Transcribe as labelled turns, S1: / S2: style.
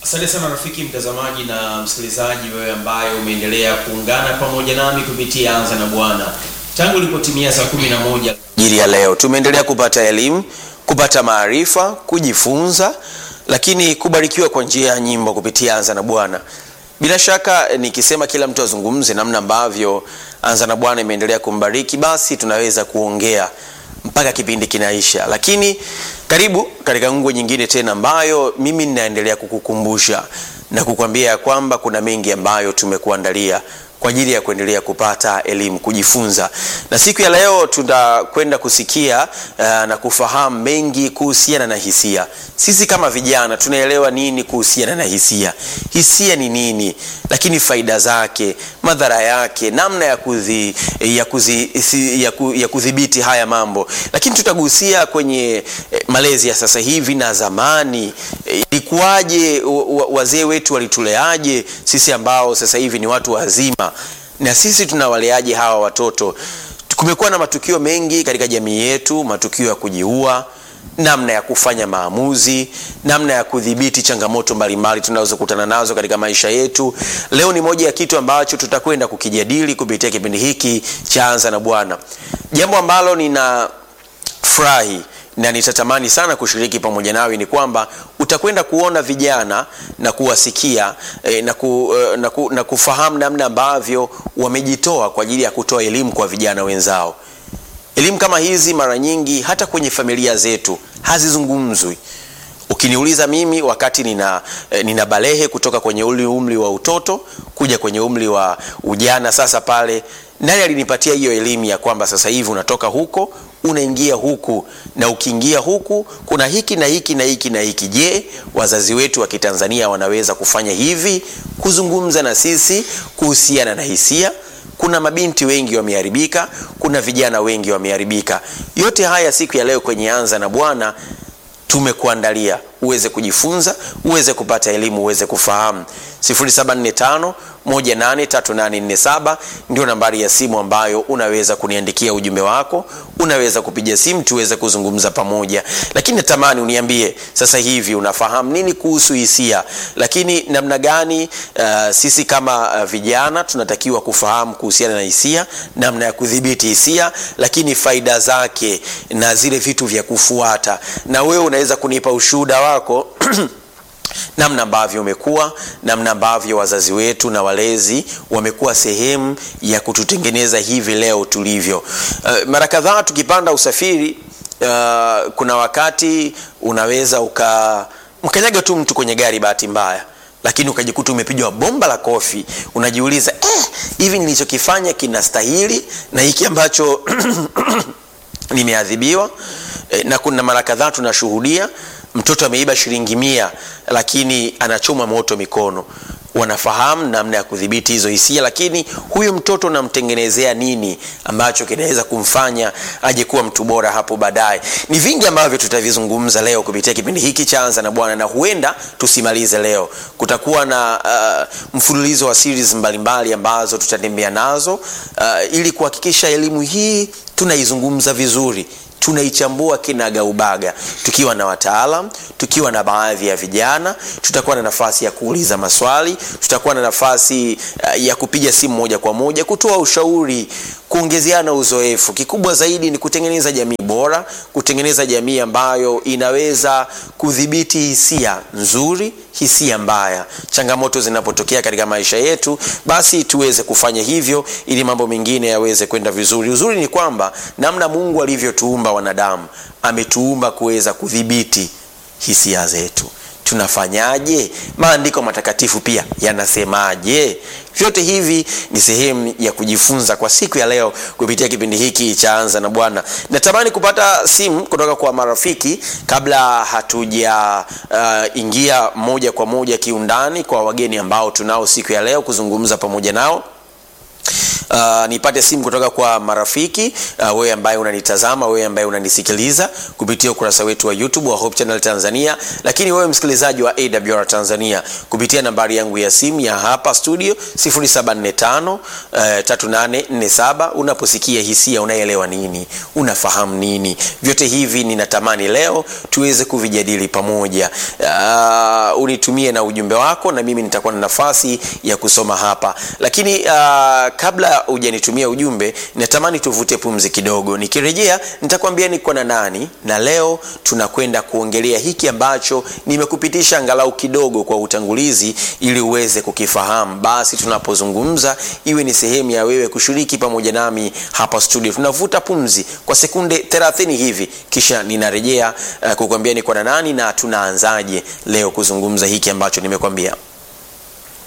S1: Asante sana rafiki mtazamaji na msikilizaji, wewe ambaye umeendelea kuungana pamoja nami kupitia Anza na Bwana tangu ilipotimia saa kumi na moja
S2: ajili ya leo. Tumeendelea kupata elimu, kupata maarifa, kujifunza, lakini kubarikiwa kwa njia ya nyimbo kupitia Anza na Bwana. Bila shaka nikisema kila mtu azungumze namna ambavyo Anza na Bwana imeendelea kumbariki, basi tunaweza kuongea mpaka kipindi kinaisha, lakini karibu katika ngwe nyingine tena ambayo mimi ninaendelea kukukumbusha na kukwambia ya kwamba kuna mengi ambayo tumekuandalia kwa ajili ya kuendelea kupata elimu, kujifunza. Na siku ya leo tutakwenda kusikia uh, na kufahamu mengi kuhusiana na hisia. Sisi kama vijana tunaelewa nini kuhusiana na hisia? Hisia ni nini? Lakini faida zake, madhara yake, namna ya kuzi, ya kuzi, ya ku, ya kudhibiti haya mambo. Lakini tutagusia kwenye eh, malezi ya sasa hivi na zamani. Eh, ilikuwaje? wa- Wazee wetu walituleaje sisi ambao sasa hivi ni watu wazima na sisi tunawaleaje hawa watoto? Kumekuwa na matukio mengi katika jamii yetu, matukio ya kujiua, namna ya kufanya maamuzi, namna ya kudhibiti changamoto mbalimbali tunazokutana nazo katika maisha yetu. Leo ni moja ya kitu ambacho tutakwenda kukijadili kupitia kipindi hiki cha Anza na Bwana, jambo ambalo nina furahi na nitatamani sana kushiriki pamoja nawe ni kwamba utakwenda kuona vijana na kuwasikia eh, na, ku, eh, na, ku, na kufahamu namna ambavyo wamejitoa kwa ajili ya kutoa elimu kwa vijana wenzao. Elimu kama hizi mara nyingi hata kwenye familia zetu hazizungumzwi. Ukiniuliza mimi wakati nina, eh, nina balehe kutoka kwenye ule umri wa utoto kuja kwenye umri wa ujana, sasa pale nani alinipatia hiyo elimu ya kwamba sasa hivi unatoka huko unaingia huku, na ukiingia huku kuna hiki na hiki na hiki na hiki. Je, wazazi wetu wa Kitanzania wanaweza kufanya hivi, kuzungumza na sisi kuhusiana na hisia? Kuna mabinti wengi wameharibika, kuna vijana wengi wameharibika. Yote haya siku ya leo kwenye Anza na Bwana tumekuandalia uweze kujifunza, uweze kupata elimu, uweze kufahamu. 0745 183847 ndio nambari ya simu ambayo unaweza kuniandikia ujumbe wako, unaweza kupiga simu tuweze kuzungumza pamoja. Lakini natamani uniambie sasa hivi unafahamu nini kuhusu hisia, lakini namna gani uh, sisi kama uh, vijana tunatakiwa kufahamu kuhusiana na hisia, namna ya kudhibiti hisia, lakini faida zake na zile vitu vya kufuata, na wewe unaweza kunipa ushuhuda wako namna ambavyo umekuwa, namna ambavyo wazazi wetu na walezi wamekuwa sehemu ya kututengeneza hivi leo tulivyo. Uh, mara kadhaa tukipanda usafiri uh, kuna wakati unaweza uka mkanyaga tu mtu kwenye gari bahati mbaya lakini ukajikuta umepigwa bomba la kofi, unajiuliza eh, hivi nilichokifanya kinastahili na hiki ambacho nimeadhibiwa? Eh, na kuna mara kadhaa tunashuhudia mtoto ameiba shilingi mia lakini anachoma moto mikono. Wanafahamu namna ya kudhibiti hizo hisia, lakini huyu mtoto unamtengenezea nini ambacho kinaweza kumfanya aje kuwa mtu bora hapo baadaye? Ni vingi ambavyo tutavizungumza leo kupitia kipindi hiki cha Anza na Bwana, na huenda tusimalize leo. Kutakuwa na uh, mfululizo wa series mbalimbali ambazo tutatembea nazo uh, ili kuhakikisha elimu hii tunaizungumza vizuri tunaichambua kinagaubaga tukiwa na wataalam, tukiwa na baadhi ya vijana. Tutakuwa na nafasi ya kuuliza maswali, tutakuwa na nafasi uh, ya kupiga simu moja kwa moja, kutoa ushauri, kuongezeana uzoefu. Kikubwa zaidi ni kutengeneza jamii bora, kutengeneza jamii ambayo inaweza kudhibiti hisia nzuri, hisia mbaya. Changamoto zinapotokea katika maisha yetu, basi tuweze kufanya hivyo ili mambo mengine yaweze kwenda vizuri. Uzuri ni kwamba namna Mungu alivyotuumba wanadamu, ametuumba kuweza kudhibiti hisia zetu. Tunafanyaje? Maandiko matakatifu pia yanasemaje? Vyote hivi ni sehemu ya kujifunza kwa siku ya leo kupitia kipindi hiki cha Anza na Bwana. Natamani kupata simu kutoka kwa marafiki kabla hatuja uh, ingia moja kwa moja kiundani kwa wageni ambao tunao siku ya leo kuzungumza pamoja nao. uh, nipate simu kutoka kwa marafiki uh, wewe ambaye unanitazama wewe ambaye unanisikiliza kupitia ukurasa wetu wa youtube wa hope channel tanzania lakini wewe msikilizaji wa awr tanzania kupitia nambari yangu ya simu ya hapa studio 745 uh, 3847 unaposikia hisia unaelewa nini unafahamu nini vyote hivi ninatamani leo tuweze kuvijadili pamoja uh, unitumie na ujumbe wako na mimi nitakuwa na nafasi ya kusoma hapa lakini uh, kabla hujanitumia ujumbe natamani tuvute pumzi kidogo nikirejea nitakwambia niko na nani na leo tunakwenda kuongelea hiki ambacho nimekupitisha angalau kidogo kwa utangulizi ili uweze kukifahamu basi tunapozungumza iwe ni sehemu ya wewe kushiriki pamoja nami hapa studio tunavuta pumzi kwa sekunde 30 hivi kisha ninarejea uh, kukwambia niko na nani na tunaanzaje leo kuzungumza hiki ambacho nimekwambia